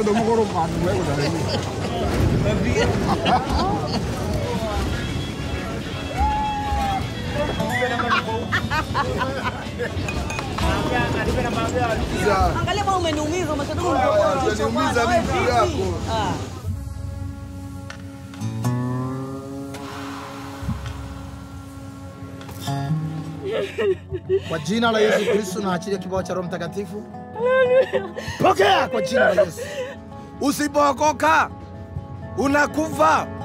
ndo mkoro manu wewe na wewe. Za- Angalia kama umeniumiza, umesema Haya, utaniumiza mimi juu yako. Ah. Kwa jina la Yesu Kristo na achilia kibao cha Roho Mtakatifu. Pokea kwa jina la Yesu. Usipookoka unakufa.